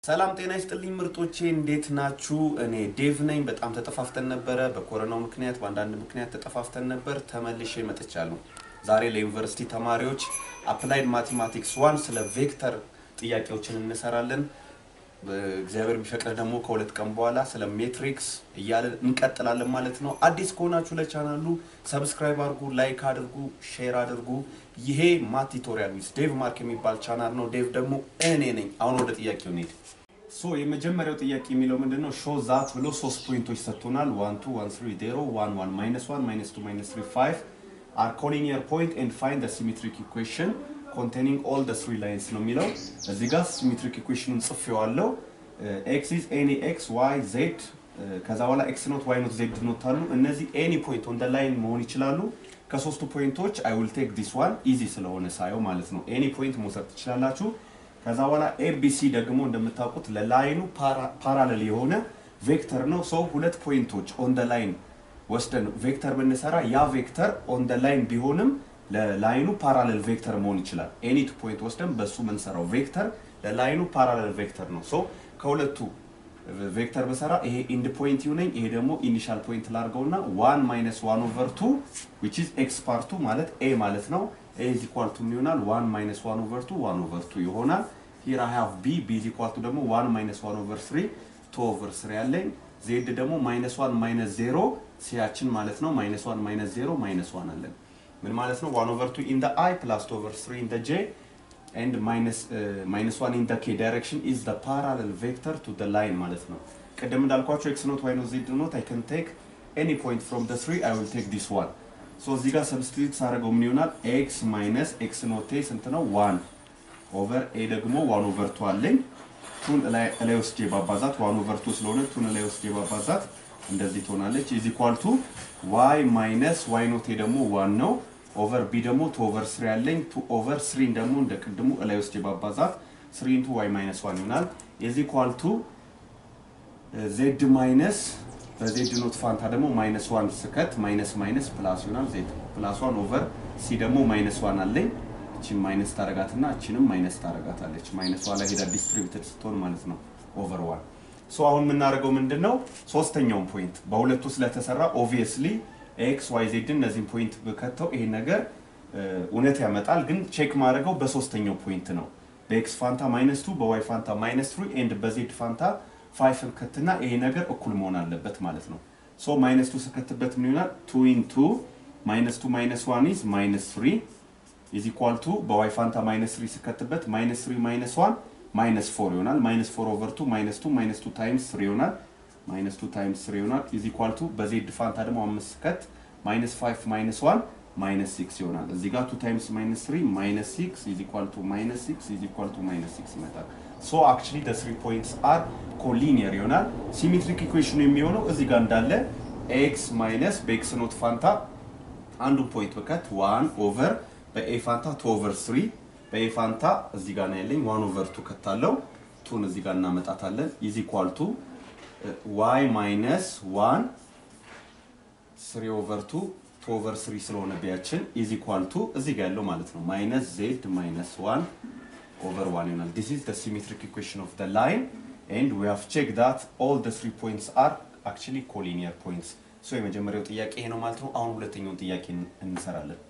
ሰላም ጤና ይስጥልኝ ምርጦቼ፣ እንዴት ናችሁ? እኔ ዴቭ ነኝ። በጣም ተጠፋፍተን ነበረ። በኮሮናው ምክንያት በአንዳንድ ምክንያት ተጠፋፍተን ነበር። ተመልሼ መጥቻለሁ። ዛሬ ለዩኒቨርሲቲ ተማሪዎች አፕላይድ ማቴማቲክስ ዋን ስለ ቬክተር ጥያቄዎችን እንሰራለን። እግዚአብሔር ቢፈቅድ ደግሞ ከሁለት ቀን በኋላ ስለ ሜትሪክስ እያለን እንቀጥላለን ማለት ነው። አዲስ ከሆናችሁ ለቻናሉ ሰብስክራይብ አድርጉ፣ ላይክ አድርጉ፣ ሼር አድርጉ። ይሄ ማት ቱቶሪያል ዊዝ ዴቭ ማርክ የሚባል ቻናል ነው። ዴቭ ደግሞ እኔ ነኝ። አሁን ወደ ጥያቄው እንሂድ። ሶ የመጀመሪያው ጥያቄ የሚለው ምንድን ነው? ሾ ዛት ብሎ ሶስት ፖይንቶች ሰጥቶናል። ዋን ቱ ዋን ስሪ ዜሮ ዋን ዋን ማይነስ ዋን ማይነስ ቱ ማይነስ ትሪ ፋይቭ አር ኮሊኒየር ፖይንት ኤንድ ፋይንድ ሲሜትሪክ ኢኩዌሽን ኮንቴኒንግ ኦል ደ ስሪ ላይንስ ነው የሚለው። እዚህ ጋር ሲሜትሪክ ኢኩዌሽኑን ጽፌዋለሁ። ኤክስ ኢዝ ኤኒ ኤክስ ዋይ ዜድ ከዛ በኋላ ኤክስ ኖት ዋይ ኖት ዜድ ኖት አሉ። እነዚህ ኤኒ ፖይንት ኦን ደ ላይን መሆን ይችላሉ። ከሶስቱ ፖይንቶች አይ ዊል ቴክ ዲስ ዋን ኢዚ ስለሆነ ሳየው ማለት ነው። ኤኒ ፖይንት መውሰድ ትችላላችሁ። ከዛ በኋላ ኤቢሲ ደግሞ እንደምታውቁት ለላይኑ ፓራለል የሆነ ቬክተር ነው። ሰው ሁለት ፖይንቶች ኦን ደ ላይን ወስደን ቬክተር ብንሰራ ያ ቬክተር ኦን ደ ላይን ቢሆንም ለላይኑ ፓራለል ቬክተር መሆን ይችላል። ኤኒ ቱ ፖይንት ወስደን በሱ የምንሰራው ቬክተር ለላይኑ ፓራለል ቬክተር ነው። ሶ ከሁለቱ ቬክተር በሰራ ይሄ ኢንድ ፖይንት ይሁነኝ፣ ይሄ ደግሞ ኢኒሻል ፖይንት ላድርገውና ዋን ማይነስ ዋን ኦቨር ቱ ዊች ኢዝ ኤክስ ፓርቱ ማለት ኤ ማለት ነው። ኤ ኢዝ ኢኳል ቱ ምን ይሆናል? ዋን ማይነስ ዋን ኦቨር ቱ ዋን ኦቨር ቱ ይሆናል። ሂር አይ ሃቭ ቢ ቢ ኢዝ ኢኳል ቱ ደግሞ ዋን ማይነስ ዋን ኦቨር ስሪ ቱ ኦቨር ስሪ ያለኝ ዜድ ደግሞ ማይነስ ዋን ማይነስ ዜሮ ሲያችን ማለት ነው። ማይነስ ዋን ማይነስ ዜሮ ማይነስ ዋን አለን። ምን ማለት ነው? ዋን ኦቨር ቱ ኢን ደ አይ ፕላስ ቱ ኦቨር ስሪ ኢን ደ ጄ ኤንድ ማይነስ ዋን ኢን ደ ኬ ዳይሬክሽን ኢዝ ደ ፓራለል ቬክተር ቱ ደ ላይን ማለት ነው። ቅድም እንዳልኳቸው ኤክስ ኖት ዋይ ኖት ዜድ ኖት አይ ከን ቴክ ኤኒ ፖይንት ፍሮም ደ ስሪ አይ ዊል ቴክ ዲስ ዋን ሶ እዚህ ጋር ሰብስቲቱት ሳደርገው ምን ይሆናል? ኤክስ ማይነስ ኤክስ ኖቴ ስንት ነው? ዋን ኦቨር ኤ ደግሞ ዋን ኦቨር ቱ አለኝ። ቱን ላይ ወስጄ ባባዛት ዋን ኦቨር ቱ ስለሆነ ቱን ላይ ወስጄ ባባዛት እንደዚህ ትሆናለች። ኢዝ ኢኳል ቱ ዋይ ማይነስ ዋይ ኖቴ ደግሞ ዋን ነው። ኦቨር ቢ ደግሞ ቱ ኦቨር ስሪ ያለኝ ቱ ኦቨር ስሪን ደግሞ እንደ ቅድሙ ላይ ወስጄ ባባዛት ስሪ ኢንቱ ዋይ ማይነስ ዋን ይሆናል። ኢዝ ኢኳል ቱ ዜድ ማይነስ በዜድ ኖት ፋንታ ደግሞ ማይነስ ዋን ስከት ማይነስ ማይነስ ፕላስ ይሆናል። ዜድ ፕላስ ዋን ኦቨር ሲ ደግሞ ማይነስ ዋን አለኝ። እቺን ማይነስ ታረጋትና እቺንም ማይነስ ታረጋታለች። ማይነስ ዋን ላይ ሄዳ ዲስትሪቢዩትድ ስትሆን ማለት ነው ኦቨር ዋን ሶ አሁን የምናደርገው ምንድን ነው? ሶስተኛውን ፖይንት በሁለቱ ስለተሰራ ኦብቪየስሊ ኤክስ ዋይ ዜድን እነዚህን ፖይንት ብከተው ይሄ ነገር እውነት ያመጣል። ግን ቼክ ማድረገው በሶስተኛው ፖይንት ነው። በኤክስ ፋንታ ማይነስ ቱ በዋይ ፋንታ ማይነስ ትሪ ኤንድ በዜድ ፋንታ ፋይፍን ከትና ይሄ ነገር እኩል መሆን አለበት ማለት ነው። ሶ ማይነስ ቱ ስከትበት ምን ይሆናል? ቱ ኢንቱ ማይነስ ቱ ማይነስ ዋን ኢዝ ማይነስ ትሪ ኢዝ ኢኳል ቱ በዋይ ፋንታ ማይነስ ትሪ ስከትበት ማይነስ ትሪ ማይነስ ዋን ማይነስ ፎር ይሆናል። ማይነስ ፎር ኦቨር ቱ ማይነስ ቱ ማይነስ ቱ ታይምስ ስሪ ይሆናል። ማይነስ ቱ ታይምስ ስሪ ይሆናል። ኢዝ ኢኳል ቱ በዜድ ፋንታ ደግሞ አምስት ስከት ማይነስ ፋይቭ ማይነስ ዋን ማይነስ ሲክስ ይሆናል። እዚህ ጋር ቱ ታይምስ ማይነስ ስሪ ማይነስ ሲክስ ኢዝ ኢኳል ቱ ማይነስ ሲክስ ኢዝ ኢኳል ቱ ማይነስ ሲክስ ይመጣል። ሶ አክቹሊ ደ ስሪ ፖይንትስ አር ኮሊኒየር ይሆናል። ሲሜትሪክ ኢኩዌሽኑ የሚሆነው እዚህ ጋር እንዳለ ኤክስ ማይነስ በኤክስ ኖት ፋንታ አንዱን ፖይንት በከት ዋን ኦቨር በኤ ፋንታ ቱ ኦቨር ስሪ በኤ ፋንታ እዚህ ጋር ነው ያለኝ ዋን ኦቨር ቱ ከታለው ቱን እዚህ ጋር እናመጣታለን ኢዝ ኢኳል ቱ ዋይ ማይነስ ዋን ስሪ ኦቨር ቱ ቱ ኦቨር ስሪ ስለሆነ ቢያችን ኢዝ ኢኳል ቱ እዚህ ጋር ያለው ማለት ነው ማይነስ ዜድ ማይነስ ዋን ኦቨር ዋን ይሆናል። ዲስ ኢዝ ዘ ሲሜትሪክ ኢኩዌሽን ኦፍ ዘ ላይን ኤንድ ዊ ሃቭ ቼክ ዳት ኦል ዘ ስሪ ፖይንትስ አር አክቹሊ ኮሊኒየር ፖይንትስ። ሶ የመጀመሪያው ጥያቄ ይሄ ነው ማለት ነው። አሁን ሁለተኛውን ጥያቄ እንሰራለን።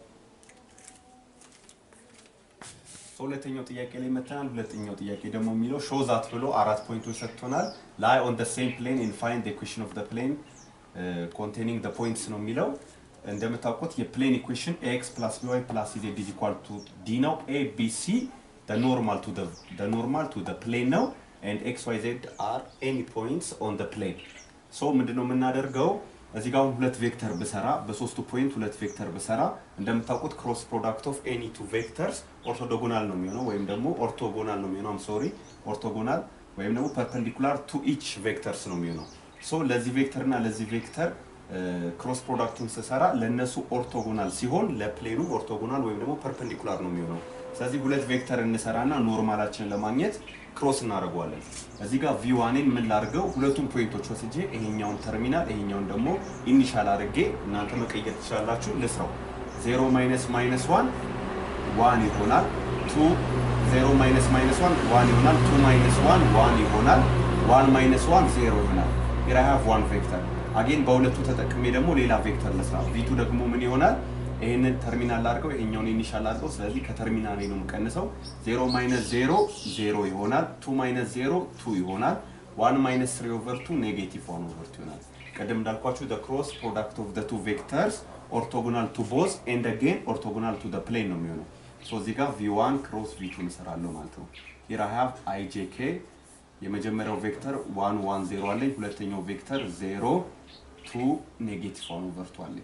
ሁለተኛው ጥያቄ ላይ መተናል። ሁለተኛው ጥያቄ ደግሞ የሚለው ሾው ዛት ብሎ አራት ፖይንቶች ሰጥቶናል። ላይ ኦን ደ ሴም ፕሌን ኢን ፋይንድ ኢኩዌሽን ኦፍ ደ ፕሌን ኮንቴኒንግ ደ ፖይንትስ ነው የሚለው። እንደምታውቁት የፕሌን ኢኩዌሽን ኤክስ ፕላስ ቢ ዋይ ፕላስ ዜድ ኢዝ ኢኳል ቱ ዲ ነው። ኤ ቢ ሲ ደ ኖርማል ቱ ደ ኖርማል ቱ ደ ፕሌን ነው ኤንድ ኤክስ ዋይ ዜድ አር ኤኒ ፖይንትስ ኦን ደ ፕሌን። ሶ ምንድነው የምናደርገው እዚህ ጋር ሁለት ቬክተር ብሰራ በሶስቱ ፖይንት ሁለት ቬክተር ብሰራ እንደምታውቁት ክሮስ ፕሮዳክት ኦፍ ኤኒ ቱ ቬክተርስ ኦርቶጎናል ነው የሚሆነው ወይም ደግሞ ኦርቶጎናል ነው የሚሆነው። አም ሶሪ ኦርቶጎናል ወይም ደግሞ ፐርፐንዲኩላር ቱ ኢች ቬክተርስ ነው የሚሆነው። ሶ ለዚህ ቬክተር እና ለዚህ ቬክተር ክሮስ ፕሮዳክቱን ስሰራ ለእነሱ ኦርቶጎናል ሲሆን ለፕሌኑ ኦርቶጎናል ወይም ደግሞ ፐርፐንዲኩላር ነው የሚሆነው። ስለዚህ ሁለት ቬክተር እንሰራና ኖርማላችንን ለማግኘት ክሮስ እናደርገዋለን። እዚህ ጋር ቪ ዋኔን ምን ላድርገው? ሁለቱም ፖይንቶች ወስጄ ይሄኛውን ተርሚናል ይሄኛውን ደግሞ ኢኒሻል አድርጌ እናንተ መቀየር ትችላላችሁ። ልስራው። ዜሮ ማይነስ ማይነስ ዋን ዋን ይሆናል። ቱ ዜሮ ማይነስ ማይነስ ዋን ዋን ይሆናል። ቱ ማይነስ ዋን ዋን ይሆናል። ዋን ማይነስ ዋን ዜሮ ይሆናል። ሂር አይ ሃቭ ዋን ቬክተር አጌን በሁለቱ ተጠቅሜ ደግሞ ሌላ ቬክተር ልስራ። ቪቱ ደግሞ ምን ይሆናል? ይህንን ተርሚናል አድርገው ይሄኛውን ኢኒሻል አድርገው። ስለዚህ ከተርሚናል ነው የምቀንሰው። ዜሮ ማይነስ ዜሮ ዜሮ ይሆናል። ቱ ማይነስ ዜሮ ቱ ይሆናል። ዋን ማይነስ ትሪ ኦቨር ቱ ኔጌቲቭ ዋን ኦቨር ቱ ይሆናል። ቅድም እንዳልኳችሁ the cross product of the two vectors orthogonal to both and again orthogonal to the plane ነው የሚሆነው። ሶ እዚህ ጋር v1 ክሮስ v2 እንሰራለሁ ማለት ነው። here I have ijk የመጀመሪያው ቬክተር 1 1 0 አለኝ። ሁለተኛው ቬክተር 0 2 ኔጌቲቭ 1 ኦቨር 2 አለኝ።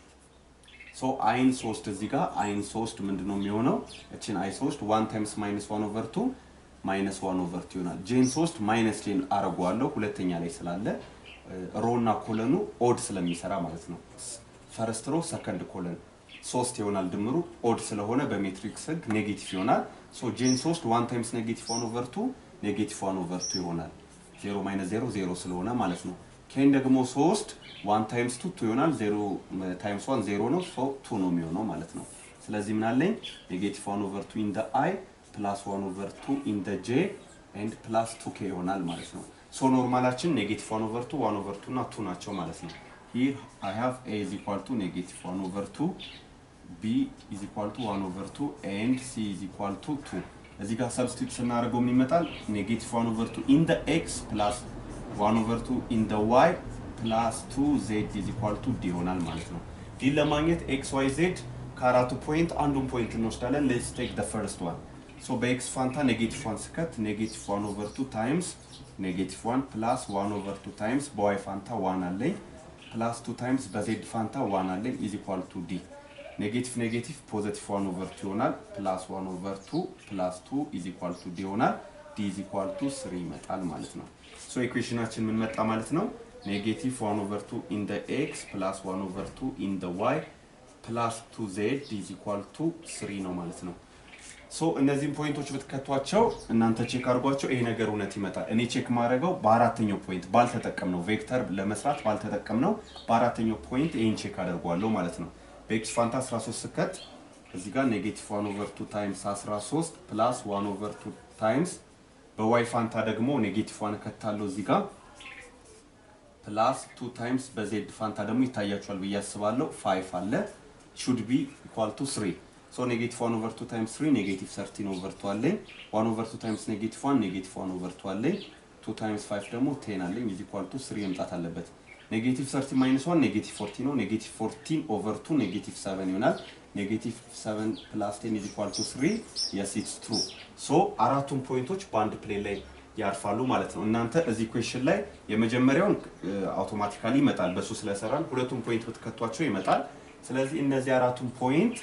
ሶ አይን 3 እዚህ ጋር አይን 3 ምንድን ነው የሚሆነው? እችን አይ 3 1 ታይምስ ማይነስ 1 ኦቨር 2 ማይነስ 1 ኦቨር 2 ይሆናል። ጄን 3 ማይነስ ጄን አረገዋለሁ ሁለተኛ ላይ ስላለ ሮ እና ኮለኑ ኦድ ስለሚሰራ ማለት ነው። ፈርስት ሮ ሰከንድ ኮለን ሶስት ይሆናል ድምሩ ኦድ ስለሆነ በሜትሪክስ ህግ ኔጌቲቭ ይሆናል። ሶ ጄን 3 1 ታይምስ ኔጌቲቭ 1 ኦቨር 2 ኔጌቲቭ 1 ኦቨር 2 ይሆናል። 0 ማይነስ 0 0 ስለሆነ ማለት ነው። ኬን ደግሞ 3 1 ታይምስ 2 2 ይሆናል። 0 ታይምስ 1 0 ነው። ሶ 2 ነው የሚሆነው ማለት ነው። ስለዚህ ምን አለኝ ኔጌቲቭ 1 ኦቨር 2 ኢን ደ አይ ፕላስ 1 ኦቨር 2 ኢን ደ ጄ ኤንድ ፕላስ 2 ኬ ይሆናል ማለት ነው። ሶ ኖርማላችን ኔጌቲቭ 1 ኦቨር 2 1 ኦቨር 2 እና 2 ናቸው ማለት ነው። ሂር አይ ሃቭ ኤ ኢዝ ኢኳል ቱ ኔጌቲቭ 1 ኦቨር 2 ቢ ኢዝ ኢኳል ቱ 1 ኦቨር 2 ኤንድ ሲ ኢዝ ኢኳል ቱ 2 እዚህ ጋር ሰብስቲቱት ስናደርገው ምን ይመጣል? ኔጌቲቭ 1 ኦቨር 2 ኢን ደ ኤክስ ፕላስ 1 ኦቨር 2 ኢን ደ ዋይ ፕላስ 2 ዜድ ኢዝ ኢኳል ቱ ዲ ይሆናል ማለት ነው። ዲን ለማግኘት ኤክስ ዋይ ዜድ ከአራቱ ፖይንት አንዱን ፖይንት እንወስዳለን። ሌትስ ቴክ ደ ፈርስት ዋን ሶ በኤክስ ፋንታ ኔጌቲቭ 1 ስከት ኔጌቲቭ 1 ኦቨር 2 ታይምስ ኔጌቲቭ 1 ፕላስ 1 ኦቨር 2 ታይምስ በዋይ ፋንታ 1 አለኝ ፕላስ 2 ታይምስ በዜድ ፋንታ 1 አለኝ ኢዝ ኢኳል ቱ ዲ ኔጌቲቭ ኔጌቲቭ ፖዘቲቭ 1 ኦቨር 2 ይሆናል ፕላስ 1 ኦቨር 2 ፕላስ 2 ኢዝ ኢኳል ቱ ዲ ይሆናል ዲ ኢዝ ኢኳል ቱ 3 ይመጣል ማለት ነው። ሶ ኢኩዌሽናችን ምን መጣ ማለት ነው? ኔጌቲቭ 1 ኦቨር 2 ኢን ደ ኤክስ ፕላስ 1 ኦቨር 2 ኢን ደ ዋይ ፕላስ 2 ዜድ ኢዝ ኢኳል ቱ 3 ነው ማለት ነው። ሶ እነዚህን ፖይንቶች ብትከቷቸው እናንተ ቼክ አድርጓቸው፣ ይሄ ነገር እውነት ይመጣል። እኔ ቼክ ማድረገው በአራተኛው ፖይንት ባልተጠቀምነው ቬክተር ለመስራት ባልተጠቀምነው በአራተኛው ፖይንት ይሄን ቼክ አደርገዋለሁ ማለት ነው። በኤክስ ፋንታ 13 ስከት እዚህ ጋር ኔጌቲቭ 1 ኦቨር 2 ታይምስ 13 ፕላስ 1 ኦቨር 2 ታይምስ በዋይ ፋንታ ደግሞ ኔጌቲቭ 1 እከታለሁ እዚህ ጋር ፕላስ 2 ታይምስ በዜድ ፋንታ ደግሞ ይታያችኋል ብዬ አስባለሁ 5 አለ ሹድ ቢ ኢኳል ቱ 3 ሶ ኔጌቲቭ 1 ኦቨር 2 ታይምስ 3 ኔጌቲቭ 13 ኦቨር 2 አለኝ 1 ኦቨር 2 ታይምስ ኔጌቲቭ 1 ኔጌቲቭ 1 ኦቨር 2 አለኝ 2 ታይምስ 5 ደግሞ 10 አለኝ ኢዝ ኢኳል ቱ 3 መምጣት አለበት ኔጌቲቭ 30 ማይነስ 1 ኔጌቲቭ 40 ነው ኔጌቲቭ 14 ኦቨር 2 ኔጌቲቭ 7 ይሆናል ኔጌቲቭ 7 ፕላስ 10 ኢዝ ኢኳል ቱ 3 የስ ኢትስ ትሩ ሶ አራቱን ፖይንቶች በአንድ ፕሌን ላይ ያርፋሉ ማለት ነው። እናንተ እዚህ ኩዌሽን ላይ የመጀመሪያውን አውቶማቲካሊ ይመጣል በሱ ስለሰራን፣ ሁለቱም ፖይንት ብትከቷቸው ይመጣል። ስለዚህ እነዚህ አራቱን ፖይንት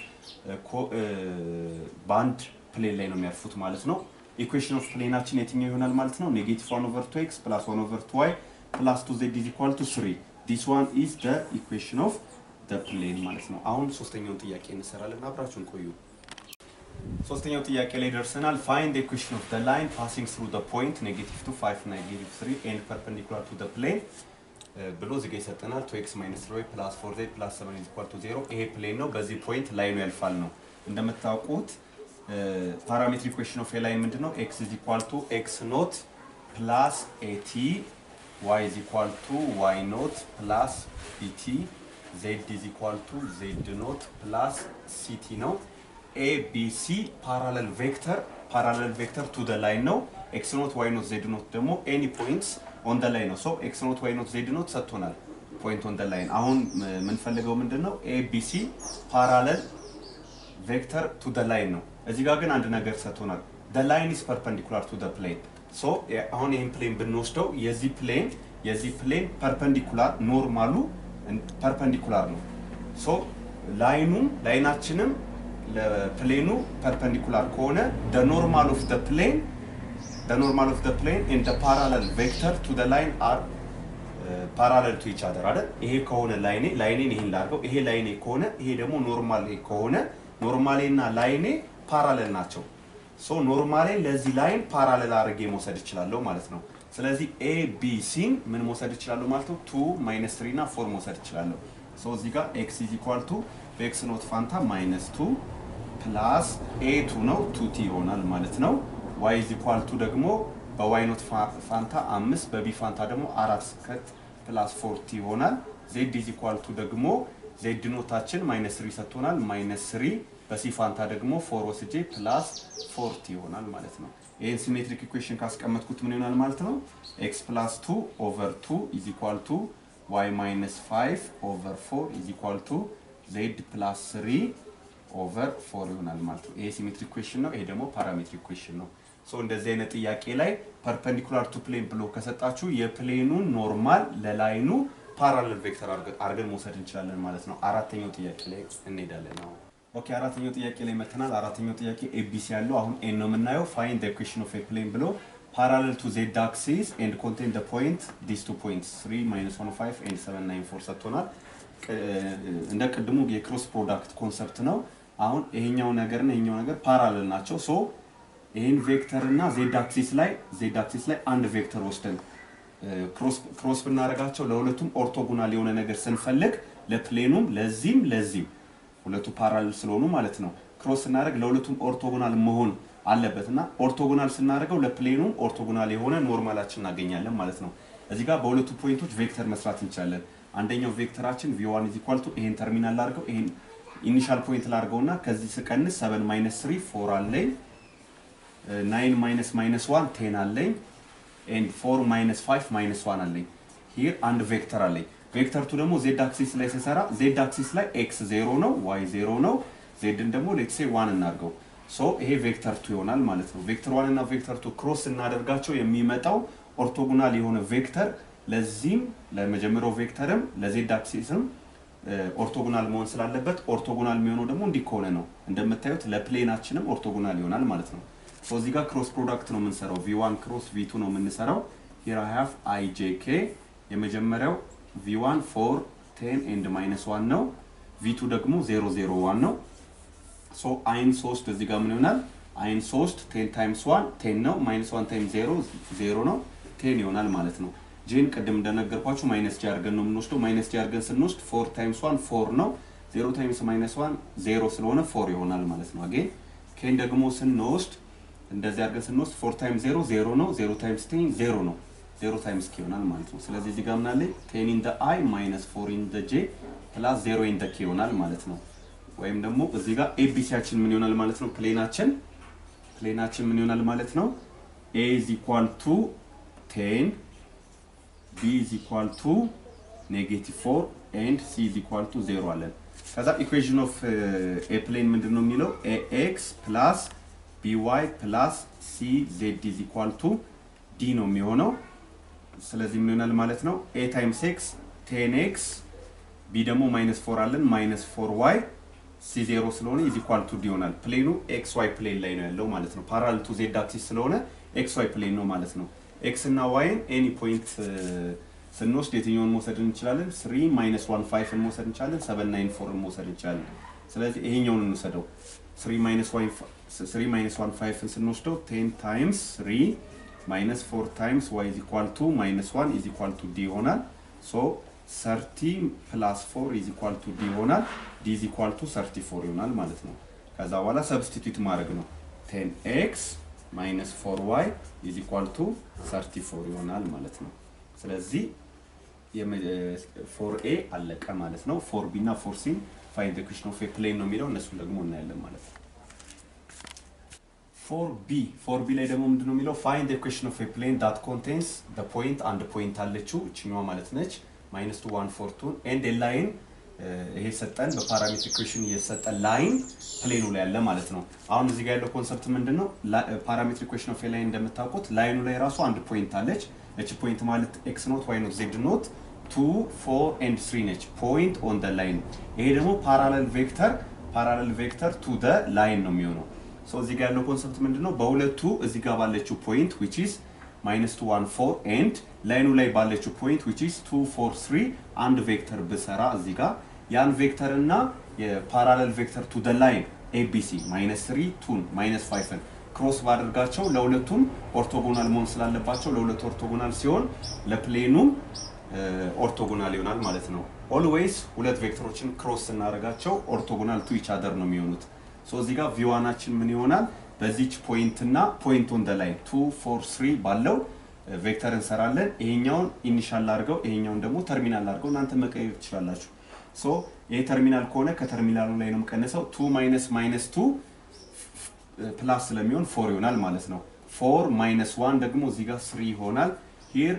በአንድ ፕሌን ላይ ነው የሚያርፉት ማለት ነው። ኢኩዌሽን ኦፍ ፕሌናችን የትኛው ይሆናል ማለት ነው? ኔጌቲቭ 1 ኦቨር 2 ኤክስ ፕላስ 1 ኦቨር 2 ዋይ ፕላስ 2 ዜድ ኢዝ ኢኳል ቱ 3 ዲስ ዋን ኢዝ ደ ኢኩዌሽን ኦፍ ደ ፕሌን ማለት ነው። አሁን ሶስተኛውን ጥያቄ እንሰራለን። አብራችሁን ቆዩ። ሶስተኛው ጥያቄ ላይ ደርሰናል። ፋይንድ ኢኩዌሽን ኦፍ ደ ላይን ፓሲንግ ስሩ ደ ፖይንት ኔጌቲቭ 2 5 ኔጌቲቭ 3 ኤንድ ፐርፔንዲኩላር ቱ ደ ፕሌን ብሎ እዚህ ጋ ይሰጠናል። ቱ ኤክስ ማይነስ ትሪ ፕላስ ፎር ዜድ ፕላስ ሰቨን ኢዝ ኢኳል ቱ ዜሮ። ይሄ ፕሌን ነው። በዚህ ፖይንት ላይኑ ያልፋል ነው። እንደምታውቁት ፓራሜትሪክ ኢኩዌሽን ኦፍ ላይን ምንድን ነው? ኤክስ ኢዝ ኢኳል ቱ ኤክስ ኖት ፕላስ ኤቲ ዋይ ኢዝ ኢኳል ቱ ዋይ ኖት ፕላስ ቢቲ ዜድ ኢዝ ኢኳል ቱ ዜድ ኖት ፕላስ ሲቲ ነው። ኤ ቢ ሲ ፓራለል ቬክተር ፓራለል ቬክተር ቱ ደ ላይን ነው። ኤክስ ኖት ዋይ ኖት ዜድ ኖት ደግሞ ኤኒ ፖይንትስ ኦን ደ ላይን ነው። ሶ ኤክስ ኖት ዋይ ኖት ዜድ ኖት ሰጥቶናል። ፖይንት ኦን ደ ላይን አሁን የምንፈልገው ምንድን ነው? ኤ ቢ ሲ ፓራለል ቬክተር ቱ ደ ላይን ነው። እዚህ ጋር ግን አንድ ነገር ሰጥቶናል። ደ ላይን ኢዝ ፐርፐንዲኩላር ቱ ደ ፕሌን። ሶ አሁን ይህን ፕሌን ብንወስደው የዚህ ፕሌን የዚህ ፕሌን ፐርፐንዲኩላር ኖርማሉ ፐርፐንዲኩላር ነው። ሶ ላይኑም ላይናችንም ለፕሌኑ ፐርፐንዲኩላር ከሆነ ደ ኖርማል ኦፍ ደ ፕሌን ደ ኖርማል ኦፍ ደ ፕሌን ኤንድ ደ ፓራለል ቬክተር ቱ ደ ላይን አር ፓራለል ቱ ኢች አደር አይደል? ይሄ ከሆነ ላይኔ ላይኔን ይሄን ላድርገው። ይሄ ላይኔ ከሆነ ይሄ ደግሞ ኖርማል ከሆነ ኖርማሌ እና ላይኔ ፓራለል ናቸው። ሶ ኖርማሌ ለዚህ ላይን ፓራለል አድርጌ መውሰድ እችላለሁ ማለት ነው። ስለዚህ ኤ ቢ ሲን ምን መውሰድ እችላለሁ ማለት ነው? ቱ ማይነስ ትሪ እና ፎር መውሰድ እችላለሁ። ሶ እዚህ ጋር ኤክስ ኢዝ ኢኳል ቱ በኤክስ ኖት ፋንታ ማይነስ ቱ ፕላስ ኤ ቱ ነው ቱ ቲ ይሆናል ማለት ነው። ዋይ ኢዝ ኢኳል ቱ ደግሞ በዋይ ኖት ፋንታ አምስት በቢ ፋንታ ደግሞ አራት ስከት ፕላስ ፎርቲ ይሆናል። ዜድ ኢዝ ኢኳል ቱ ደግሞ ዜድ ኖታችን ማይነስ ስሪ ሰጥቶናል። ማይነስ ስሪ በሲ ፋንታ ደግሞ ፎር ወስጄ ፕላስ ፎርቲ ይሆናል ማለት ነው። ይህን ሲሜትሪክ ኢኩዌሽን ካስቀመጥኩት ምን ይሆናል ማለት ነው? ኤክስ ፕላስ ቱ ኦቨር ቱ ኢዝ ኢኳል ቱ ዋይ ማይነስ ፋይቭ ኦቨር ፎር ኢዝ ኢኳል ቱ ዜድ ፕላስ ስሪ ኦቨር ፎር ይሆናል ማለት ነው። ይሄ ሲሜትሪክ ኢኩዌሽን ነው። ይሄ ደግሞ ፓራሜትሪክ ኢኩዌሽን ነው። ሶ እንደዚህ አይነት ጥያቄ ላይ ፐርፐንዲኩላር ቱ ፕሌን ብሎ ከሰጣችሁ የፕሌኑን ኖርማል ለላይኑ ፓራለል ቬክተር አድርገን መውሰድ እንችላለን ማለት ነው። አራተኛው ጥያቄ ላይ እንሄዳለን አሁን። ኦኬ አራተኛው ጥያቄ ላይ መተናል። አራተኛው ጥያቄ ኤቢሲ ያለው አሁን ኤን ነው የምናየው። ፋይንድ ዘ ኢኩዌሽን ኦፍ ኤ ፕሌን ብሎ ፓራለል ቱ ዜድ አክሲስ ኤንድ ኮንቴን ዘ ፖይንት ዲስ ቱ ፖይንትስ 3 ማይነስ 1 5 ኤንድ 7 9 4 ሰጥቶናል። እንደ ቅድሙ የክሮስ ፕሮዳክት ኮንሰፕት ነው። አሁን ይሄኛው ነገርና ይሄኛው ነገር ፓራለል ናቸው። ሶ ይህን ቬክተር እና ዜድ አክሲስ ላይ ዜድ አክሲስ ላይ አንድ ቬክተር ወስደን ክሮስ ብናደርጋቸው ለሁለቱም ኦርቶጎናል የሆነ ነገር ስንፈልግ ለፕሌኑም ለዚህም ለዚህም ሁለቱ ፓራለል ስለሆኑ ማለት ነው ክሮስ ስናደርግ ለሁለቱም ኦርቶጎናል መሆን አለበት እና ኦርቶጎናል ስናደርገው ለፕሌኑም ኦርቶጎናል የሆነ ኖርማላችን እናገኛለን ማለት ነው። እዚህ ጋር በሁለቱ ፖይንቶች ቬክተር መስራት እንችላለን። አንደኛው ቬክተራችን ቪዋን ኢዝ ኢኳል ቱ ይሄን ተርሚናል ላድርገው ይሄን ኢኒሻል ፖይንት ላድርገውና ከዚህ ስቀንስ 7 ማይነስ 3 ፎር አለኝ ናይን ማይነስ ማይነስ ዋን ቴን አለኝ ኤንድ ፎር ማይነስ ፋይቭ ማይነስ ዋን አለኝ። ሂር አንድ ቬክተር አለኝ። ቬክተር ቱ ደግሞ ዜድ አክሲስ ላይ ስሰራ ዜድ አክሲስ ላይ ኤክስ ዜሮ ነው፣ ዋይ ዜሮ ነው። ዜድን ደግሞ ሌትሴ ዋን እናድርገው። ሶ ይሄ ቬክተር ቱ ይሆናል ማለት ነው። ቬክተር ዋን እና ቬክተር ቱ ክሮስ እናደርጋቸው የሚመጣው ኦርቶጎናል የሆነ ቬክተር ለዚህም ለመጀመሪያው ቬክተርም ለዜድ አክሲስም ኦርቶጎናል መሆን ስላለበት ኦርቶጎናል የሚሆነው ደግሞ እንዲህ ከሆነ ነው። እንደምታዩት ለፕሌናችንም ኦርቶጎናል ይሆናል ማለት ነው። ሶ እዚህ ጋር ክሮስ ፕሮዳክት ነው የምንሰራው። ቪ1 ክሮስ ቪ2 ነው የምንሰራው። ሂር አይ ሃቭ አይ ጄ ኬ የመጀመሪያው ቪ1 ፎር ቴን ኤንድ ማይነስ ዋን ነው። ቪ2 ደግሞ ዜሮ ዜሮ ዋን ነው። ሶ አይን ሶስት እዚህ ጋር ምን ይሆናል? አይን ሶስት ቴን ታይምስ ዋን ቴን ነው። ማይነስ ዋን ታይም ዜሮ ዜሮ ነው። ቴን ይሆናል ማለት ነው። ጄን ቅድም እንደነገርኳችሁ ማይነስ ጂ አድርገን ነው የምንወስደው። ማይነስ ጂ አድርገን ስንወስድ ፎር ታይምስ ዋን ፎር ነው። ዜሮ ታይምስ ማይነስ ዋን ዜሮ ስለሆነ ፎር ይሆናል ማለት ነው። አጌን ኬን ደግሞ ስንወስድ እንደዚህ አድርገን ስንወስድ ፎር ታይምስ ዜሮ ዜሮ ነው። ዜሮ ታይምስ ቴን ዜሮ ነው። ዜሮ ታይምስ ኬ ይሆናል ማለት ነው። ስለዚህ እዚህ ጋር ምናለ ቴን ኢን ደ አይ ማይነስ ፎር ኢን ደ ጄ ፕላስ ዜሮ ኢን ደ ኬ ይሆናል ማለት ነው። ወይም ደግሞ እዚህ ጋር ኤቢሲያችን ምን ይሆናል ማለት ነው? ፕሌናችን ፕሌናችን ምን ይሆናል ማለት ነው? ኤ ኢዝ ኢኳል ቱ ቴን ቢ ኢዝ ኢኳል ቱ ኔጌቲቭ ፎር ኤንድ ሲ ኢዝ ኢኳል ቱ ዜሮ አለን። ከዛ ኢኩዌሽን ኦፍ ኤ ፕሌን ምንድን ነው የሚለው ኤ ኤክስ ፕላስ ቢዋይ ፕላስ ሲ ዜድ ኢዝ ኢኳል ቱ ዲ ነው የሚሆነው። ስለዚህ ምን ይሆናል ማለት ነው? ኤ ታይምስ ኤክስ ቴን ኤክስ ቢ ደግሞ ማይነስ ፎር አለን ማይነስ ፎር ዋይ ሲ ዜሮ ስለሆነ ኢዝ ኢኳል ቱ ዲ ይሆናል። ፕሌኑ ኤክስ ዋይ ፕሌን ላይ ነው ያለው ማለት ነው። ፓራል ቱ ዜድ አክሲስ ስለሆነ ኤክስ ዋይ ፕሌን ነው ማለት ነው። ኤክስ እና ዋይን ኤኒ ፖይንት ስንወስድ የትኛውን መውሰድ እንችላለን? ስሪ ማይነስ ዋን ፋይቭን መውሰድ እንችላለን። ሰቨን ናይን ፎርን መውሰድ እንችላለን። ስለዚህ ይሄኛውን እንውሰደው። ስሪ ማይነስ ዋን ፋይቭን ስንወስደው ቴን ታይምስ ስሪ ማይነስ ፎር ታይምስ ዋይ ኢዝ ኢኳል ቱ ማይነስ ዋን ኢዝ ኢኳል ቱ ዲ ይሆናል። ሶ ሰርቲ ፕላስ ፎር ኢዝ ኢኳል ቱ ዲ ይሆናል። ዲ ኢዝ ኢኳል ቱ ሰርቲ ፎር ይሆናል ማለት ነው። ከዛ በኋላ ሰብስቲቱት ማድረግ ነው። ቴን ኤክስ ማይነስ ፎር ዋይ ኢዝ ኢኳል ቱ ሰርቲ ፎር ይሆናል ማለት ነው። ስለዚህ ፎር ኤ አለቀ ማለት ነው። ፎር ቢ እና ፎር ሲን ፋይንድ ኢኩዌሽን ኦፍ ኤ ፕሌን ነው የሚለው እነሱን ደግሞ እናያለን ማለት ነው። ፎር ቢ ፎር ቢ ላይ ደግሞ ምንድን ነው የሚለው ፋይንድ ኢኩዌሽን ኦፍ ኤ ፕሌን ዳት ኮንቴንስ ደ ፖይንት አንድ ፖይንት አለችው እችኛዋ ማለት ነች ማይነስ ቱ ዋን ፎር ቱን ኤንድ ኤ ላይን ይሄ ሰጠን በፓራሜትር ኢኩዌሽን እየሰጠን ላይን ፕሌኑ ላይ ያለ ማለት ነው። አሁን እዚህ ጋር ያለው ኮንሰፕት ምንድን ነው? ፓራሜትር ኢኩዌሽን ኦፍ ኤ ላይን እንደምታውቁት ላይኑ ላይ ራሱ አንድ ፖይንት አለች። እቺ ፖይንት ማለት ኤክስ ኖት ዋይ ኖት ዜድ ኖት ቱ ፎር ኤንድ ስሪ ነች። ፖይንት ኦን ደ ላይን። ይሄ ደግሞ ፓራለል ቬክተር ፓራለል ቬክተር ቱ ደ ላይን ነው የሚሆነው። ሶ እዚህ ጋር ያለው ኮንሰፕት ምንድን ነው? በሁለቱ እዚህ ጋር ባለችው ፖይንት ዊች ኢዝ ማይነስ ቱ ዋን ፎር ኤንድ ላይኑ ላይ ባለችው ፖይንት ዊች ኢዝ ቱ ፎር ስሪ አንድ ቬክተር ብሰራ እዚህ ጋር ያን ቬክተር እና የፓራለል ቬክተር ቱ ደ ላይን ኤቢሲ ማይነስ ስሪ ቱን ማይነስ ፋይቭን ክሮስ ባደርጋቸው ለሁለቱም ኦርቶጎናል መሆን ስላለባቸው ለሁለቱ ኦርቶጎናል ሲሆን ለፕሌኑም ኦርቶጎናል ይሆናል ማለት ነው። ኦልዌይስ ሁለት ቬክተሮችን ክሮስ ስናደርጋቸው ኦርቶጎናል ቱ ኢች አደር ነው የሚሆኑት። ሶ እዚህ ጋር ቪዋናችን ምን ይሆናል? በዚች ፖይንት እና ፖይንት ኦን ደ ላይን ቱ ፎር ስሪ ባለው ቬክተር እንሰራለን። ይሄኛውን ኢኒሻል አድርገው ይሄኛውን ደግሞ ተርሚናል አድርገው እናንተ መቀየር ትችላላችሁ። ሶ ይሄ ተርሚናል ከሆነ ከተርሚናሉ ላይ ነው የምቀንሰው። ቱ ማይነስ ማይነስ ቱ ፕላስ ስለሚሆን ፎር ይሆናል ማለት ነው። ፎር ማይነስ ዋን ደግሞ እዚህ ጋር ስሪ ይሆናል። ሂር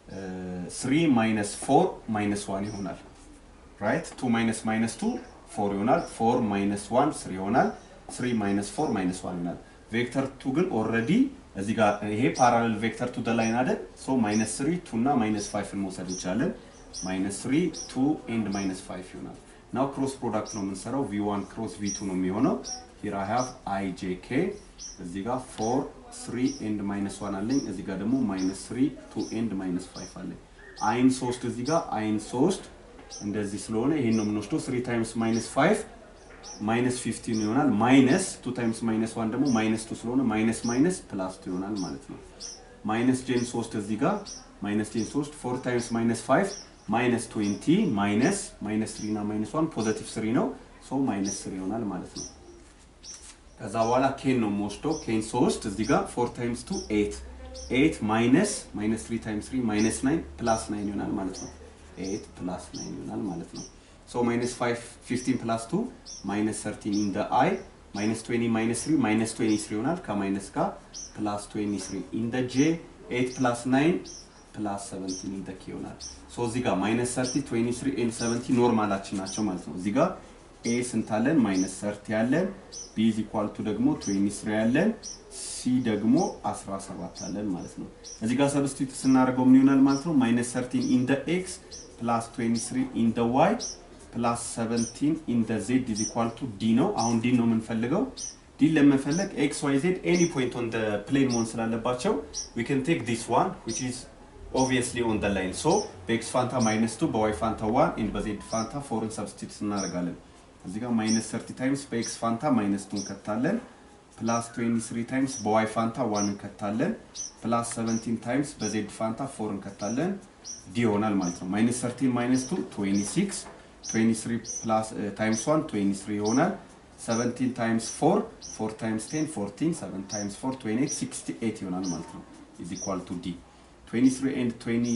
ስሪ ማይነስ ፎር ማይነስ ዋን ይሆናል። ራይት ቱ ማይነስ ማይነስ ቱ ፎር ይሆናል። ፎር ማይነስ ዋን ስሪ ይሆናል። ስሪ ማይነስ ፎር ማይነስ ዋን ይሆናል። ቬክተር ቱ ግን ኦልሬዲ እዚህ ጋር ይሄ ፓራሌል ቬክተር ቱ ደ ላይን አይደል? ሶ ማይነስ ስሪ ቱ እና ማይነስ ፋይቭን መውሰድ እንችላለን። ማይነስ ስሪ ቱ ኤንድ ማይነስ ፋይቭ ይሆናል። ናው ክሮስ ፕሮዳክት ነው የምንሰራው። ቪ ዋን ክሮስ ቪ ቱ ነው የሚሆነው። ሂር አይ ሃቭ አይ ጄ ኬ እዚህ ጋር ፎር ስሪ ኤንድ ማይነስ ዋን አለኝ። እዚህ ጋር ደግሞ ማይነስ ስሪ ቱ ኤንድ ማይነስ ፋይቭ አለኝ። አይን ሶስት እዚህ ጋር አይን ሶስት እንደዚህ ስለሆነ ይሄን ነው የምንወስደው። ስሪ ታይምስ ማይነስ ፋይቭ ማይነስ ፊፍቲን ይሆናል። ማይነስ ቱ ታይምስ ማይነስ ዋን ደግሞ ማይነስ ቱ ስለሆነ ማይነስ ማይነስ ፕላስ ቱ ይሆናል ማለት ነው። ማይነስ ጄን ሶስት እዚህ ጋር ማይነስ ጄን ሶስት ፎር ታይምስ ማይነስ ፋይቭ ማይነስ ትዌንቲ ማይነስ ማይነስ ትሪ እና ማይነስ ዋን ፖዘቲቭ ስሪ ነው። ሶ ማይነስ ስሪ ይሆናል ማለት ነው። ከዛ በኋላ ኬን ነው የምወስደው። ኬን ሶስት እዚህ ጋር ፎር ታይምስ ቱ ኤት ኤት ማይነስ ማይነስ ትሪ ታይምስ ትሪ ማይነስ ናይን ፕላስ ናይን ይሆናል ማለት ነው። ኤት ፕላስ ናይን ይሆናል ማለት ነው። ሶ ማይነስ ፋይቭ ፊፍቲን ፕላስ ቱ ማይነስ ሰርቲን ኢን ደ አይ ማይነስ ትዌኒ ማይነስ ትሪ ማይነስ ትዌኒ ስሪ ይሆናል ከማይነስ ጋር ፕላስ ትዌኒ ስሪ ኢን ደ ጄ ኤት ፕላስ ናይን ፕላስ ሰቨንቲን ኢን ደ ኬ ይሆናል። ሶ እዚህ ጋር ማይነስ ሰርቲ ትዌኒ ስሪ ኤንድ ሰቨንቲ ኖርማላችን ናቸው ማለት ነው። እዚህ ጋር ኤ ስንት አለን? ማይነስ ሰርቲ ያለን ቢ ኢዝ ኢኳል ቱ ደግሞ ትዌኒ ስሪ ያለን ሲ ደግሞ 17 አለን ማለት ነው። እዚህ ጋር ሰብስቲቱት ስናደርገው ምን ይሆናል ማለት ነው? ማይነስ ሰርቲን ኢን ደ ኤክስ ፕላስ 23 ኢን ደ ዋይ ፕላስ 17 ኢን ደ ዜድ ኢዝ ኢኳል ቱ ዲ ነው። አሁን ዲ ነው የምንፈልገው። ዲን ለመፈለግ ኤክስ ዋይ ዜድ ኤኒ ፖይንት ኦን ደ ፕሌን መሆን ስላለባቸው ዊ ካን ቴክ ዲስ ዋን ዊች ኢዝ ኦብቪየስሊ ኦን ደ ላይን ሶ በኤክስ ፋንታ ማይነስ ቱ በዋይ ፋንታ ዋን ኤንድ በዜድ ፋንታ ፎርን ሰብስቲቱት እናደርጋለን። እዚህ ጋር ማይነስ 30 ታይምስ በኤክስ ፋንታ ማይነስ ቱ እንከታለን ፕላስ 23 ታይምስ በዋይ ፋንታ ዋን እንከታለን ፕላስ 17 ታይምስ በዜድ ፋንታ ፎር እንከታለን ዲ ይሆናል ማለት ነው። ማይነስ 13 ማይነስ 2 26 23 ፕላስ ታይምስ 1 23 ይሆናል። 17 ታይምስ 4 4 ታይምስ 10 14 7 ታይምስ 4 28 68 ይሆናል ማለት ነው። ኢዝ ኢኳል ቱ ዲ 23 ኤንድ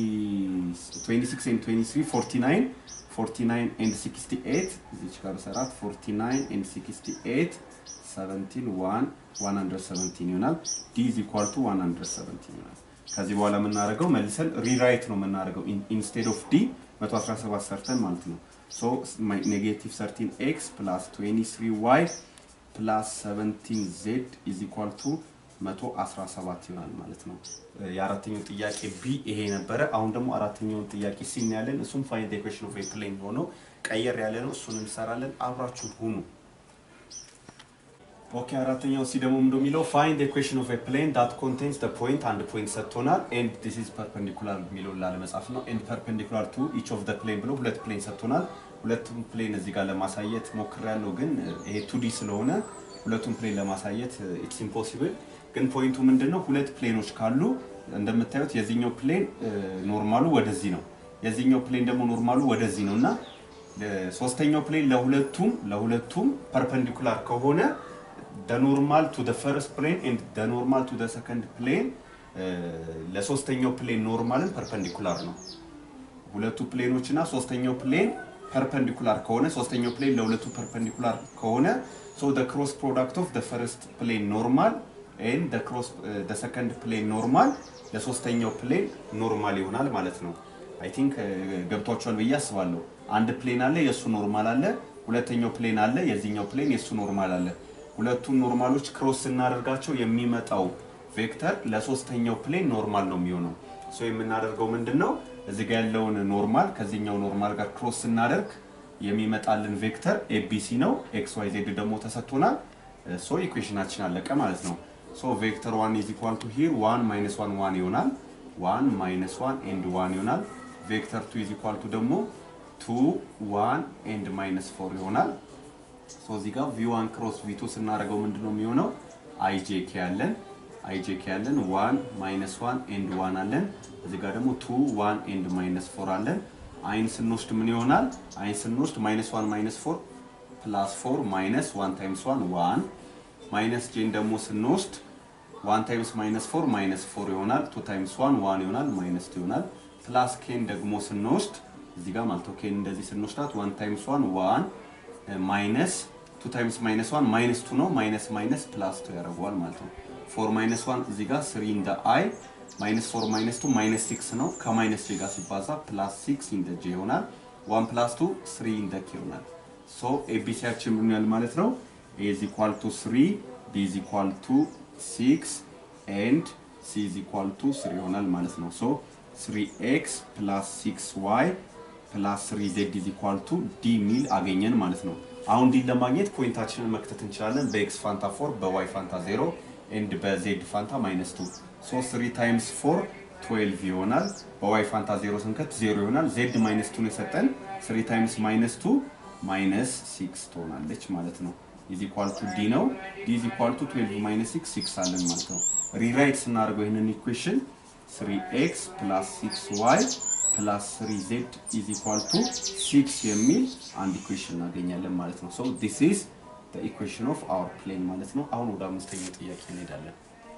26 ኤንድ 23 49 49 ኤንድ 68 እዚች ጋር ሰራት 49 ኤንድ 68 17 1 117 ይሆናል። ዲ ኢዝ ኢኳል ቱ 117 ይሆናል። ከዚህ በኋላ የምናደርገው መልሰን ሪራይት ነው የምናደርገው ኢንስቴድ ኦፍ ዲ 117 ሰርተን ማለት ነው። ሶ ኔጌቲቭ 13 ኤክስ ፕላስ 23 ዋይ ፕላስ 17 ዜድ ኢዝ ኢኳል ቱ 117 ይሆናል ማለት ነው። የአራተኛው ጥያቄ ቢ ይሄ ነበረ። አሁን ደግሞ አራተኛውን ጥያቄ ሲ ያለን እሱም ፋይንድ ኢኩዌሽን ኦፍ ኤ ፕሌን ሆኖ ቀየር ያለ ነው። እሱን እንሰራለን። አብራችሁ ሁኑ። ኦኬ አራተኛው ሲ ደግሞ ምንድነው የሚለው ፋይንድ ኢኩዌሽን ኦፍ ኤ ፕሌን ዳት ኮንቴንስ ዘ ፖይንት አንድ ፖይንት ሰጥቶናል ኤንድ ዲስ ኢዝ ፐርፔንዲኩላር የሚለውን ላለመጻፍ ነው። ኤንድ ፐርፔንዲኩላር ቱ ኢች ኦፍ ዘ ፕሌን ብሎ ሁለት ፕሌን ሰጥቶናል። ሁለቱም ፕሌን እዚህ ጋር ለማሳየት ሞክሬያለሁ፣ ግን ይሄ ቱዲ ስለሆነ ሁለቱም ፕሌን ለማሳየት ኢትስ ኢምፖሲብል። ግን ፖይንቱ ምንድነው? ሁለት ፕሌኖች ካሉ እንደምታዩት የዚህኛው ፕሌን ኖርማሉ ወደዚህ ነው፣ የዚህኛው ፕሌን ደግሞ ኖርማሉ ወደዚህ ነው እና ሶስተኛው ፕሌን ለሁለቱም ለሁለቱም ፐርፔንዲኩላር ከሆነ the normal to the first plane and the normal to the second plane ለሶስተኛው ፕሌን ኖርማልን ፐርፐንዲኩላር ነው። ሁለቱ ፕሌኖች እና ሶስተኛው ፕሌን ፐርፐንዲኩላር ከሆነ ሶስተኛው ፕሌን ለሁለቱ ፐርፐንዲኩላር ከሆነ so the cross product of the first plane normal and the cross the second plane normal ለሶስተኛው ፕሌን ኖርማል ይሆናል ማለት ነው። አይ ቲንክ ገብቷቸዋል ብዬ አስባለሁ። አንድ ፕሌን አለ፣ የእሱ ኖርማል አለ። ሁለተኛው ፕሌን አለ፣ የዚህኛው ፕሌን የእሱ ኖርማል አለ። ሁለቱን ኖርማሎች ክሮስ ስናደርጋቸው የሚመጣው ቬክተር ለሶስተኛው ፕሌን ኖርማል ነው የሚሆነው። ሶ የምናደርገው ምንድን ነው? እዚህ ጋር ያለውን ኖርማል ከዚህኛው ኖርማል ጋር ክሮስ ስናደርግ የሚመጣልን ቬክተር ኤቢሲ ነው። ኤክስ ዋይ ዜድ ደግሞ ተሰጥቶናል። ሶ ኢኩዌሽናችን አለቀ ማለት ነው። ሶ ቬክተር ዋን ኢዝ ኢኳል ቱ ሂር ዋን ማይነስ ዋን ዋን ይሆናል። ዋን ማይነስ ዋን ኤንድ ዋን ይሆናል። ቬክተር ቱ ኢዝ ኢኳል ቱ ደግሞ ቱ ዋን ኤንድ ማይነስ ፎር ይሆናል። ሶ እዚህ ጋር ቪ1 ክሮስ ቪ2 ስናደርገው ምንድነው የሚሆነው? አይጄኬ ያለን አይጄኬ ያለን ዋን ማይነስ ዋን ኤንድ ዋን አለን። እዚህ ጋር ደግሞ ቱ ዋን ኤንድ ማይነስ ፎር አለን። አይን ስንወስድ ምን ይሆናል? አይን ስንወስድ ማይነስ ዋን ማይነስ ፎር ፕላስ ፎር ማይነስ ዋን ታይምስ ዋን ዋን ማይነስ ጄን ደግሞ ስንወስድ ዋን ታይምስ ማይነስ ፎር ማይነስ ፎር ይሆናል። ቱ ታይምስ ዋን ዋን ይሆናል ማይነስ ቱ ይሆናል። ፕላስ ኬን ደግሞ ስንወስድ እዚህ ጋር ማለት ነው ኬን እንደዚህ ስንወስዳት ዋን ታይምስ ዋን ዋን ማይነስ ቱ ታይምስ ማይነስ ዋን ማይነስ ቱ ነው። ማይነስ ማይነስ ፕላስ ቱ ያደርገዋል ማለት ነው። ፎር ማይነስ ዋን እዚህ ጋር ስሪ ኢን ደ አይ ማይነስ ፎር ማይነስ ቱ ማይነስ ሲክስ ነው። ከማይነስ ጄ ጋር ሲባዛ ፕላስ ሲክስ ኢን ደ ጄ ይሆናል። ዋን ፕላስ ቱ ስሪ ኢን ደ ኬ ይሆናል። ሶ ኤቢሲያችን ምን ያህል ማለት ነው? ኤ ኢዝ ኢኳል ቱ ስሪ ቢ ኢዝ ኢኳል ቱ ሲክስ ኤንድ ሲ ኢዝ ኢኳል ቱ ስሪ ይሆናል ማለት ነው። ሶ ስሪ ኤክስ ፕላስ ሲክስ ዋይ ፕላስ ስሪ ዜድ ኢዝ ኢኳል ቱ ዲ ሚል አገኘን ማለት ነው። አሁን ዲን ለማግኘት ፖይንታችንን መክተት እንችላለን። በኤክስ ፋንታ ፎር በዋይ ፋንታ ዜሮ ኤንድ በዜድ ፋንታ ማይነስ ቱ ሶ ስሪ ታይምስ ፎር ትዌልቭ ይሆናል። በዋይ ፋንታ ዜሮ ስንከት ዜሮ ይሆናል። ዜድ ማይነስ ቱን የሰጠን ስሪ ታይምስ ማይነስ ቱ ማይነስ ሲክስ ትሆናለች ማለት ነው። ኢዝ ኢኳል ቱ ዲ ነው። ዲ ኢዝ ኢኳል ቱ ትዌልቭ ማይነስ ሲክስ ሲክስ አለን ማለት ነው። ሪራይት ስናደርገው ይህንን ኢኩዌሽን ስሪ ኤክስ ፕላስ ሲክስ ዋይ ፕላስ ስሪ ዜድ ኢዝ ኢኳል ቱ ሲክስ የሚል አንድ ኢኩዌሽን እናገኛለን ማለት ነው። ሶ ዲስ ኢዝ ዘ ኢኩዌሽን ኦፍ አወር ፕሌን ማለት ነው። አሁን ወደ አምስተኛው ጥያቄ እንሄዳለን።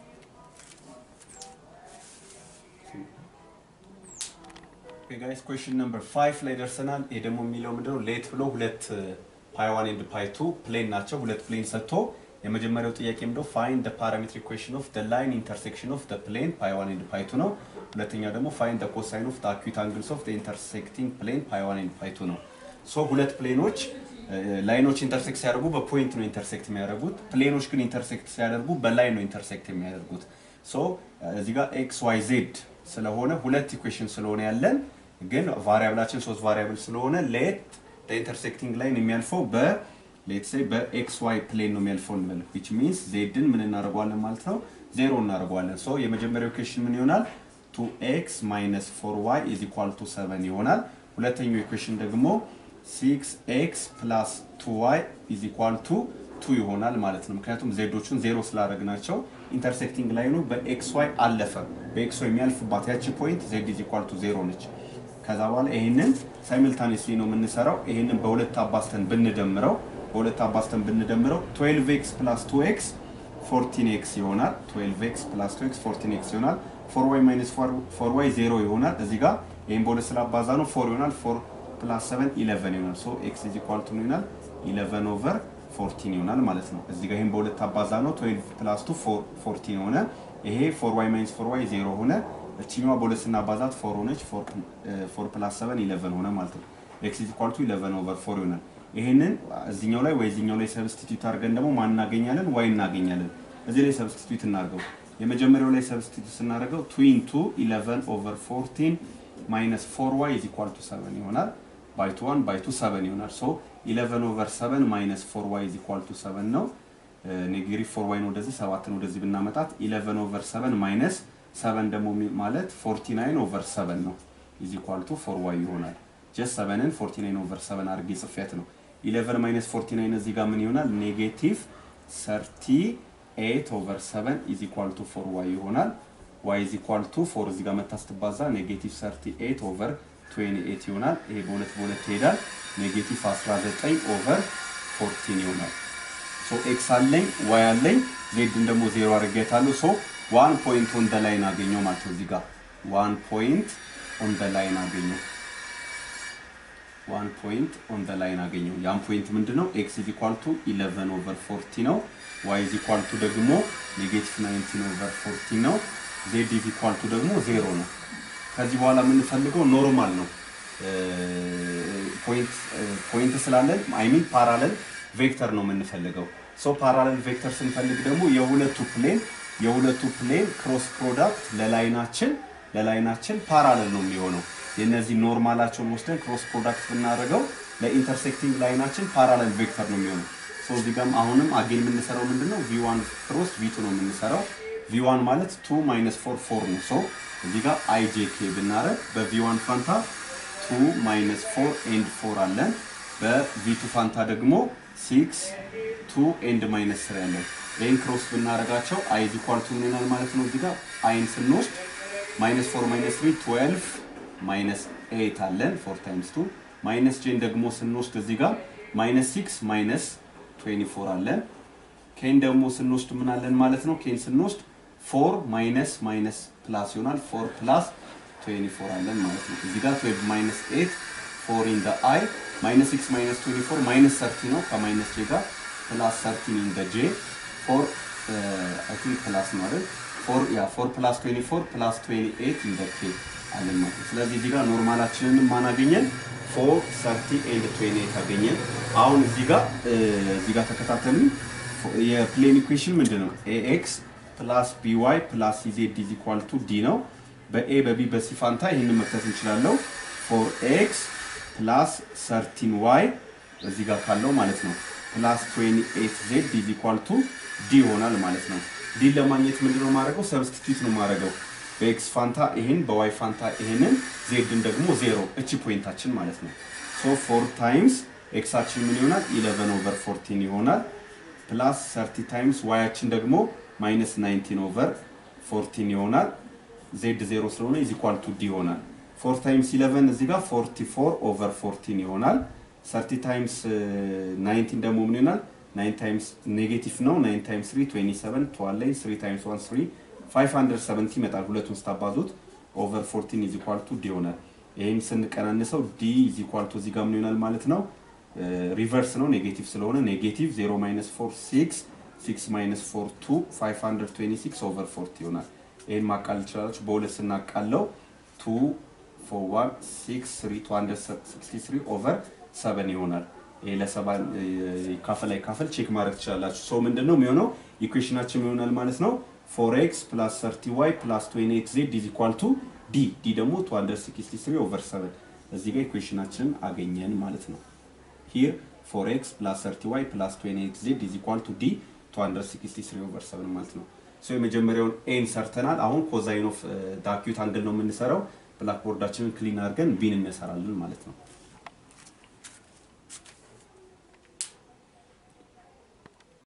ጋይስ ኩዌሽን ነምበር ፋይቭ ላይ ደርሰናል። ይሄ ደግሞ የሚለው ምንድነው? ሌት ብሎ ሁለት ፓይ ዋን ኤንድ ፓይ ቱ ፕሌን ናቸው። ሁለት ፕሌን ሰጥቶ የመጀመሪያው ጥያቄ ምንድነው? ፋይንድ ፓራሜትሪክ ኢኩዌሽን ኦፍ ላይን ኢንተርሴክሽን ኦፍ ፕሌን ፓይ ዋን ኤንድ ፓይ ቱ ነው። ሁለተኛው ደግሞ ፋይንድ ኮሳይን ኦፍ አኪዩት አንግልስ ኦፍ ኢንተርሴክቲንግ ፕሌን ፓይ ዋን ኤንድ ፓይ ቱ ነው። ሶ ሁለት ፕሌኖች ላይኖች ኢንተርሴክት ሲያደርጉ በፖይንት ነው ኢንተርሴክት የሚያደርጉት። ፕሌኖች ግን ኢንተርሴክት ሲያደርጉ በላይን ነው ኢንተርሴክት የሚያደርጉት። ሶ እዚህ ጋር ኤክስ ዋይ ዜድ ስለሆነ ሁለት ኢኩዌሽን ስለሆነ ያለን ግን ቫሪያብላችን ሶስት ቫሪያብል ስለሆነ ሌት ኢንተርሴክቲንግ ላይን የሚያልፈው በ ሌት ሴይ በኤክስ ዋይ ፕሌን ነው የሚያልፈው እንበል ዊች ሚንስ ዜድን ምን እናደርገዋለን ማለት ነው ዜሮ እናደርገዋለን። ሶ የመጀመሪያው ኢኩዌሽን ምን ይሆናል? ቱ ኤክስ ማይነስ ፎር ዋይ ኢዝ ኢኳል ቱ ሰቨን ይሆናል። ሁለተኛው ኢኩዌሽን ደግሞ ሲክስ ኤክስ ፕላስ ቱ ዋይ ኢዝ ኢኳል ቱ ቱ ይሆናል ማለት ነው። ምክንያቱም ዜዶቹን ዜሮ ስላደረግናቸው ኢንተርሴክቲንግ ላይኑ በኤክስ ዋይ አለፈ። በኤክስ ዋይ የሚያልፍባት ያቺ ፖይንት ዜድ ኢዝ ኢኳል ቱ ዜሮ ነች። ከዛ በኋላ ይሄንን ሳይምልታኒስሊ ነው የምንሰራው። ይሄንን በሁለት አባስተን ብንደምረው በሁለት አባስተን ብንደምረው 12 ኤክስ ፕላስ 2 ኤክስ 14 ኤክስ ይሆናል። 12 ኤክስ ፕላስ 2 ኤክስ 14 ኤክስ ይሆናል። 4 ዋይ ማይነስ 4 ዋይ 0 ይሆናል። እዚህ ጋር ይሄን በሁለት ስላባዛ ነው 4 ይሆናል። 4 ፕላስ 7 11 ይሆናል። ሶ ኤክስ ኢዝ ኢኳል ቱ ነው ይሆናል 11 ኦቨር 14 ይሆናል ማለት ነው። እዚህ ጋር ይሄን በሁለት አባዛ ነው 12 ፕላስ 2 14 ሆነ። ይሄ 4 ዋይ ማይነስ 4 ዋይ 0 ሆነ። እችኛዋ በሁለት ስናባዛት 4 ሆነች። 4 ፕላስ 7 11 ሆነ ማለት ነው። ኤክስ ኢዝ ኢኳል ቱ 11 ኦቨር 4 ይሆናል። ይሄንን እዚኛው ላይ ወይ እዚኛው ላይ ሰብስቲቲዩት አድርገን ደግሞ ማን እናገኛለን? ዋይ እናገኛለን። እዚህ ላይ ሰብስቲቲዩት እናድርገው። የመጀመሪያው ላይ ሰብስቲቲዩት ስናደርገው ትዊን ቱ 11 ኦቨር 14 ማይነስ 4 ዋይ ኢዝ ኢኳል ቱ 7 ይሆናል። ባይ ቱ 1 ባይ ቱ 7 ይሆናል። ሶ 11 ኦቨር 7 ማይነስ 4 ዋይ ኢዝ ኢኳል ቱ 7 ነው። ኔጌቲቭ 4 ዋይ ነው ወደዚህ 7 ነው ወደዚህ ብናመጣት 11 ኦቨር 7 ማይነስ 7 ደግሞ ማለት 49 ኦቨር 7 ነው ኢዝ ኢኳል ቱ 4 ዋይ ይሆናል። ጀስት 7ን 49 ኦቨር 7 አድርጌ ጽፌያት ነው። 11 ማይነስ 49 እዚህ ጋር ምን ይሆናል? ኔጌቲቭ 38 ኦቨር 7 ኢዝ ኢኳል ቱ 4 ዋይ ይሆናል። ዋይ ኢዝ ኢኳል ቱ 4 እዚህ ጋር መታ ስትባዛ ኔጌቲቭ 38 ኦቨር 28 ይሆናል። ይሄ በሁለት በሁለት ይሄዳል። ኔጌቲቭ 19 ኦቨር 14 ይሆናል። ሶ ኤክስ አለኝ ዋይ አለኝ ዜድን ደግሞ ዜሮ አድርጌታለሁ። ሶ ዋን ፖይንት ኦን ደ ላይን አገኘው ማለት ነው። እዚህ ጋር ዋን ፖይንት ኦን ደ ላይን አገኘው ዋን ፖይንት ኦን ደ ላይን አገኘው። ያን ፖይንት ምንድን ነው? ኤክስ ኢዝ ኢኳል ቱ 11 ኦቨር 40 ነው። ዋይ ኢዝ ኢኳል ቱ ደግሞ ኔጌቲቭ 19 ኦቨር 40 ነው። ዜድ ኢዝ ኢኳል ቱ ደግሞ ዜሮ ነው። ከዚህ በኋላ የምንፈልገው ኖርማል ነው። ፖይንት ስላለን አይ ሚን ፓራለል ቬክተር ነው የምንፈልገው። ሶ ፓራለል ቬክተር ስንፈልግ ደግሞ የሁለቱ ፕሌን የሁለቱ ፕሌን ክሮስ ፕሮዳክት ለላይናችን ለላይናችን ፓራለል ነው የሚሆነው። የነዚህ ኖርማላቸውን ወስደን ክሮስ ፕሮዳክት ብናደርገው ለኢንተርሴክቲንግ ላይናችን ፓራለል ቬክተር ነው የሚሆነው። ሶ እዚህ ጋርም አሁንም አጌን የምንሰራው ምንድነው ቪ1 ክሮስ ቪ2 ነው የምንሰራው። ቪ1 ማለት 2 ማይነስ 4 4 ነው። ሶ እዚህ ጋር አይጄኬ ብናደርግ በቪ1 ፋንታ 2 ማይነስ 4 ኤንድ 4 አለን። በቪ2 ፋንታ ደግሞ 6 2 ኤንድ ማይነስ 3 አለን። ይህን ክሮስ ብናደርጋቸው አይ ኢዝ ኢኳል ቱ ምን ይሆናል ማለት ነው። እዚህ ጋር አይን ስንወስድ ማይነስ 4 ማይነስ 3 12 ማይነስ 8 አለን 4 ታይምስ 2 ማይነስ ጄን ደግሞ ስንወስድ እዚህ ጋር ማይነስ ሲክስ ማይነስ 24 አለን። ኬን ደግሞ ስንወስድ ምን አለን ማለት ነው? ኬን ስንወስድ ፎር ማይነስ ማይነስ ፕላስ ይሆናል። ፎር ፕላስ 24 አለን ማለት ነው። እዚህ ጋር 12 ማይነስ 8 ፎር ኢን ደ አይ ማይነስ 6 ማይነስ 24 ማይነስ 30 ነው ከማይነስ ጄ ጋር ፕላስ 13 ኢን ደ ጄ ፎር አይ ቲንክ ፕላስ ነው አይደል? ፎር ያ ፎር ፕላስ 24 ፕላስ 28 ኢን ደ ኬ አለን ማለት ነው። ስለዚህ እዚህ ጋር ኖርማላችንን ማን አገኘን? ፎር 30 ኤንድ 28 አገኘን። አሁን እዚህ ጋር እዚህ ጋር ተከታተሉ። የፕሌን ኢኩዌሽን ምንድን ነው? ኤኤክስ ፕላስ ቢዋይ ፕላስ ሲዜድ ኢዝ ኢኳል ቱ ዲ ነው። በኤ በቢ በሲ ፋንታ ይህንን መክተት እንችላለው። ፎር ኤክስ ፕላስ 13 ዋይ እዚህ ጋር ካለው ማለት ነው ፕላስ 28 ዜድ ኢዝ ኢኳል ቱ ዲ ይሆናል ማለት ነው። ዲን ለማግኘት ምንድነው የማደርገው? ሰብስቲቱት ነው የማደርገው። በኤክስ ፋንታ ይሄን በዋይ ፋንታ ይሄንን ዜድን ደግሞ ዜሮ እቺ ፖይንታችን ማለት ነው። ሶ ፎር ታይምስ ኤክሳችን ምን ይሆናል? 11 ኦቨር 14 ይሆናል ፕላስ 30 ታይምስ ዋያችን ደግሞ ማይነስ 19 ኦቨር 14 ይሆናል። ዜድ ዜሮ ስለሆነ ኢዝ ኢኳል ቱ ዲ ይሆናል። 4 ታይምስ 11 እዚህ ጋር 44 ኦቨር 14 ይሆናል። 30 ታይምስ 19 ደግሞ ምን ይሆናል? 9 ታይምስ ኔጌቲቭ ነው። 9 ታይምስ 3 27 12 ላይ 3 ታይምስ 1 3 570 ይመጣል። ሁለቱን ስታባዙት ኦቨር 14 ኢዝ ኢኳል ቱ ዲ ይሆናል። ይህም ስንቀናንሰው ዲ ኢዝ ኢኳል ቱ እዚህ ጋር ምን ይሆናል ማለት ነው? ሪቨርስ ነው ኔጌቲቭ ስለሆነ ኔጌቲቭ 0 ማይነስ 4 6 6 ማይነስ 4 2 526 ኦቨር 40 ይሆናል። ይህን ማቃል ትችላላችሁ። በሁለት ስናቃለው 2 4 1 6 3 263 ኦቨር 7 ይሆናል። ይሄ ለሰባ ካፈል ላይ ካፈል ቼክ ማድረግ ትችላላችሁ። ሶ ምንድን ነው የሚሆነው ኢኩዌሽናችን ይሆናል ማለት ነው 4x ፕላስ 30y ፕላስ 28z ኢዝ ኢኳል ቱ ዲ ዲ ደግሞ 263 ኦቨር 7 እዚህ ጋር ኢኩዌሽናችንን አገኘን ማለት ነው። ሂር 4x ፕላስ 30y ፕላስ 28z ኢዝ ኢኳል ቱ ዲ 263 ኦቨር 7 ማለት ነው። ሶ የመጀመሪያውን ኤን ሰርተናል። አሁን ኮዛይን ኦፍ ዳኪዩት አንግል ነው የምንሰራው። ብላክቦርዳችንን ክሊን አድርገን ቢን እንሰራለን ማለት ነው።